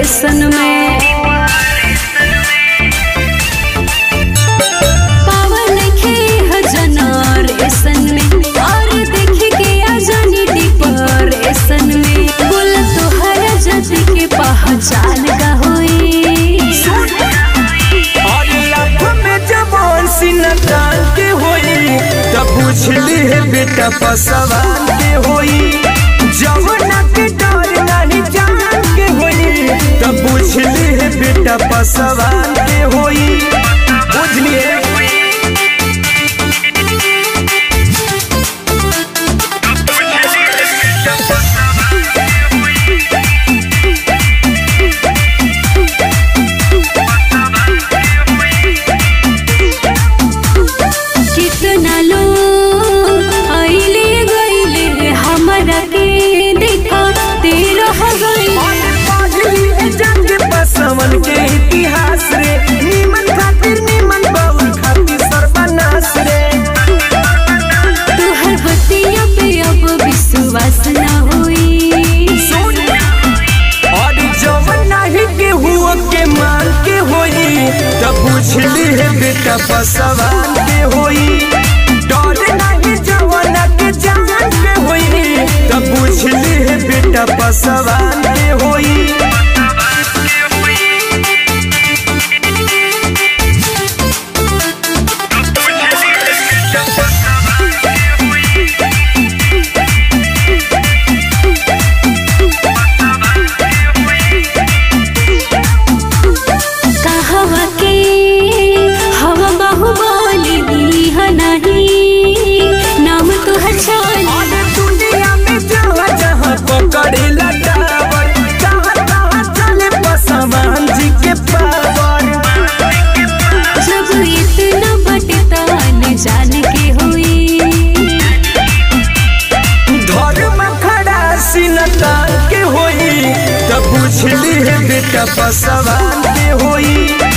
depression में पावन के जनरेशन में और देख के आ जानी डिप्रेशन में बोल तोहरा जति के पहचान का होई और लाख में जवान सीना तान के होई तब बुझली है बेटा पसवान के होई जवना के डर नहीं जान के होई तब बुझली है बेटा पसवान के होई बुझलिए कितना लोग आइले गइले हमरा के देखा तेरा हो गई जंग पसवन के इतिहास रे निमन खातिर निमन बाउल खातिर सर्वनाश रे तोहर बतिया पे अब विश्वास न होई और जवन नहीं के हुआ के मान के होई तब बुझली है बेटा पसवान के होई डर नहीं जवन के जान के होई तब बुझली है बेटा पसवान के होई कहवा के हवा बाहुबली मिली ह नहीं नाम तोहर छाली और दुनिया में जहाँ जहाँ पकड़े लटावर जहाँ तहाँ चले पसवान जी के पावर जब इतना बटतान जान के होई धर्म खड़ा सिनतान के होई तब बुझली है बेटा पसवान के होई